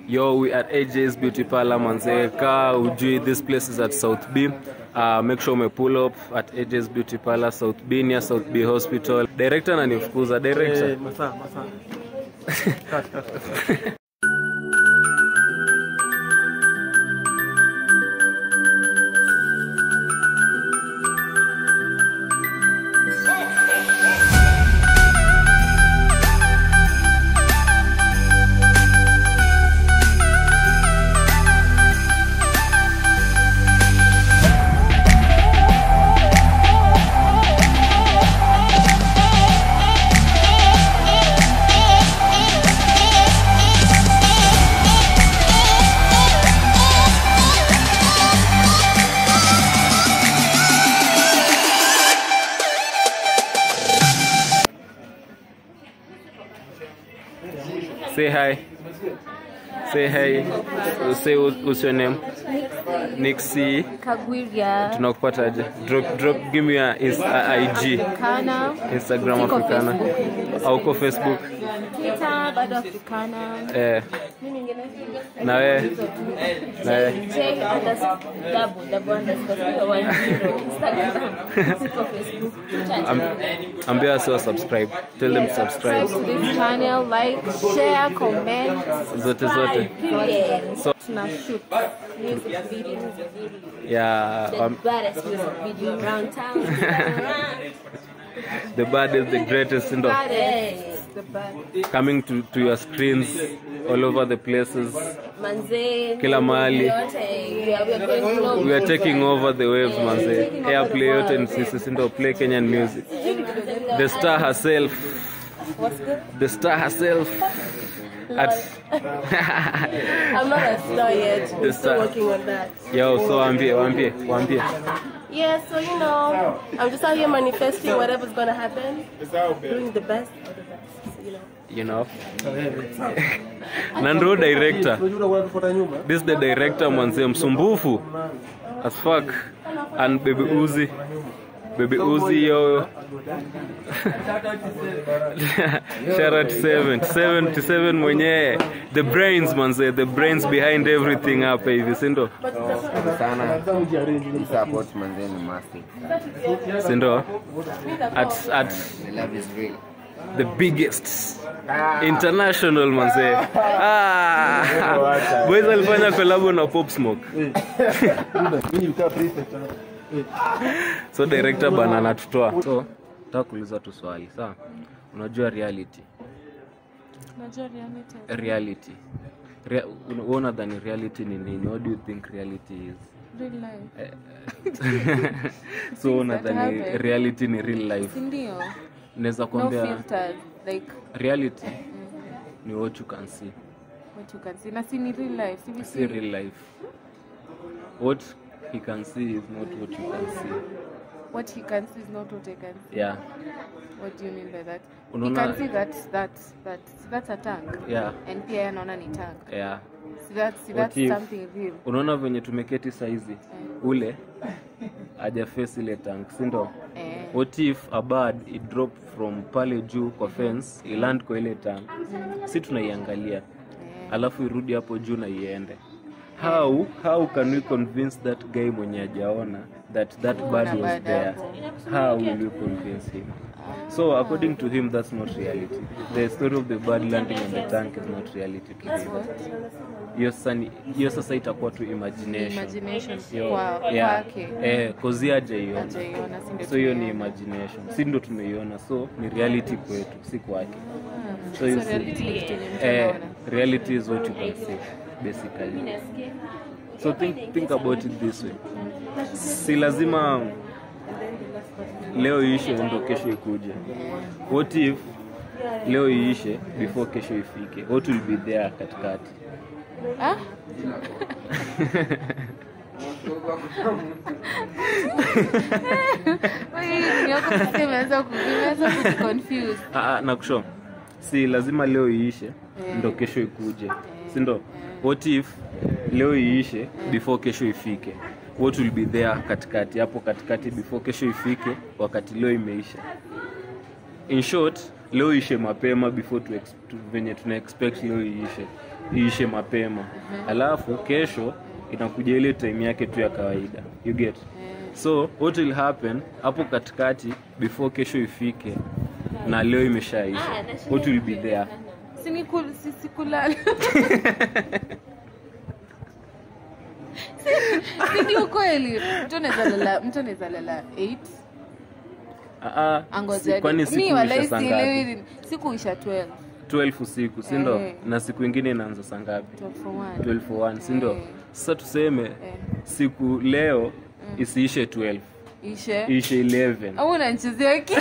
Yo, we at AJ's Beauty Parlor manze. Ka ujui this place is at South B. Uh, make sure ume pull up at AJ's Beauty Parlor South B near South B Hospital. Director ananifukuza director. Eh, masaa masaa. Cut, cut, cut. Say hi. Say hi. Say what- what's your name? Nixie. Kagwiria Tunakupataje? Drop drop give me your ins- uh, IG. Kana Instagram Siko Africana. Facebook. Au uko Facebook? Twitter bado Afrikana Eh, mimi ngine na wewe? Na wewe? J underscore double double underscore zero one zero Instagram siko Facebook Am- Ambia wasi subscribe. Tell them subscribe. subscribe to this channel like share comment Zote zote. Yes. So- tuna shoot music video Yeah, the um, baddest music video around town the bad is the greatest ndo baddest the baddest coming to, to your screens all over the places. manze Kila mahali. yote we are, we are going global. We are taking over the waves manze. Airplay yote ni sisi si ndo play Kenyan music. The star herself. What's good? The star herself. At I'm not a star yet. I'm The still star. working on that. Yo, so waambie, waambie, waambie. Yeah, so you know, I'm just out here manifesting whatever's gonna happen, doing the best of the best. You know. You know. Na ndo director. Unajua unatufuata nyuma? This the director mwanze msumbufu as fuck and baby Uzi baby Uzi yo shout out to 7 77 mwenyewe the brains manze the brains behind everything hapa hivi sindo sana Sasa ujiarrange. support manzeni massive sindo at at the love is real the biggest international manze ah boys alifanya collab na pop smoke Mimi nikaa prefect. Eh, so director bana anatutoa so nataka kuuliza tu swali sawa unajua reality Najua reality. reality Rea, una- wewe unadhani reality ni nini what do you think reality is Real life. so unadhani happen. reality ni real life Sindio? naweza No kuambia filters. Like reality ni what you can see what you can see. Na si ni real life. Si we see see real life what he can see is not what you can see what he can see is not what I can see. yeah What do you mean by that? He Unaona- can see that that that that's a tank. yeah And pia yeye anaona ni tank. yeah See that's see What that's if- something real. unaona venye tumeketi saizi ule ajafesi ile tank sindo Eh. what if a bird it drop from pale juu kwa fence iland kwa ile tank si tunaiangalia Eh. alafu irudi hapo juu na iende how how can we convince that guy mwenye ajaona that that bird was bird there hapo. how will you convince him so according to him that's not reality the story of the bird landing on the tank is not reality to him hiyo sasa ni- hiyo sasa itakuwa tu imagination Imagination Yo, kwa yeah. kwake. eh, kozi hajaiona Hajaiona, si ndio so hiyo ni tumeiona. imagination si ndo tumeiona so ni reality kwetu si kwake so you So see, reality ni kitu yenye mtu eh, anaona. reality is what you can see basically so think, think about it this way si lazima leo iishe ndo kesho ikuje what if leo iishe before kesho ifike what will be there katikati Ah? Wait, yako sasa imeanza ku- imeanza kujiconfuse. Ah, ah, nakusho si lazima leo iishe ndo kesho ikuje si ndo what if leo iishe before kesho ifike what will be there katikati hapo katikati before kesho ifike wakati leo imeisha in short leo ishe mapema before tu, ex- tu venye tuna expect leo iishe iishe mapema alafu kesho inakuja ile time yake tu ya kawaida you get so what will happen hapo katikati before kesho ifike na leo imeshaisha what will be there Sinikul- si- sikulala Si- si ni ukweli mtu anaweza lala mtu anaweza lala 8 Ah, ah, si- angoja kwani mi siku walai isha saa sielewi ngapi ni- siku isha 12 12 usiku si ndo Eh. na siku ingine inaanza saa ngapi 12 for one 12 for one si ndo Eh. sasa tuseme Eh. siku leo isiishe 12 ishe ishe 11 au unanichezea akili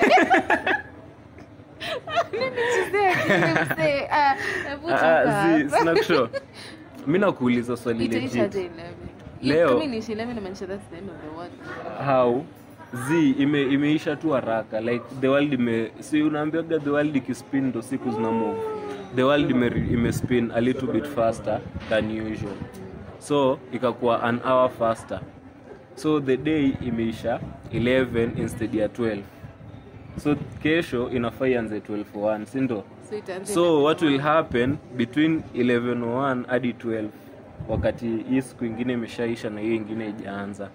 Unanichezea akili msee. Ah, hebu Ah, toka ah, zi- hapa. sina kusho mi nakuuliza swali Itaisha legit aje 11? Leo- Kama inaisha 11 inamaanisha that's the end of the world. how z ime, imeisha tu haraka like the world ime si unaambiaga the world ikispin ndo siku zina move the world ime, ime spin a little bit faster than usual so ikakuwa an hour faster so the day imeisha 11 instead ya 12 so kesho inafaa ianze 12 si ndo So itaanza so what will happen between 11:01 hadi 12 wakati hii siku ingine imeshaisha na hiyo ingine ijaanza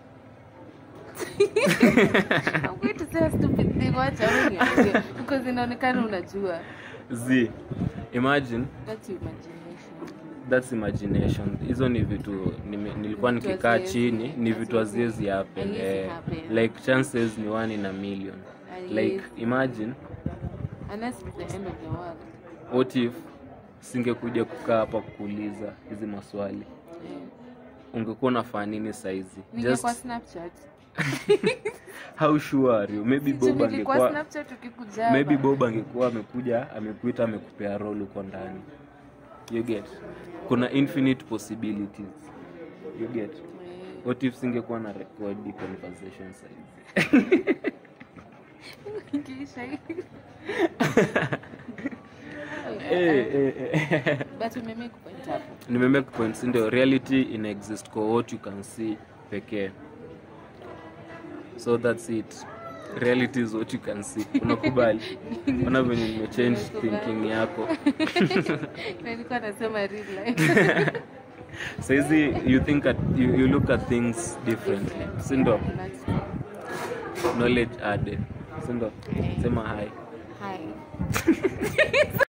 I'm going to say a stupid thing, wacha wewe niambie. Because inaonekana unajua. z imagine That's your imagination. that's imagination hizo ni vitu nime, nilikuwa Vitu nikikaa haziwezi- chini ni vitu haziwezi happen Haiwezi eh, happen. like chances ni one in a million like Haiwezi. imagine Unless it's the end of the world. what if singekuja kukaa hapa kuuliza hizi maswali Eh. ungekuwa unafanya nini saizi Ningekuwa just Snapchat. how sure are you maybe Sijui bob nilikuwa angekuwa Snapchat ukikuja maybe hapa. bob angekuwa amekuja amekuita amekupea role uko ndani you get kuna infinite possibilities you get Eh. what if singekuwa na record the conversation size Ingeisha hivi. eh, eh, eh. But umemake point hapo. nimemake points ndio reality ina exist kwa what you can see pekee so that's it reality is what you can see unakubali ona venye nimechange thinking yako Na nilikuwa nasema real life. saizi you think at, you, you look at things differently sindo That's true. knowledge added sindo sema hi Hi.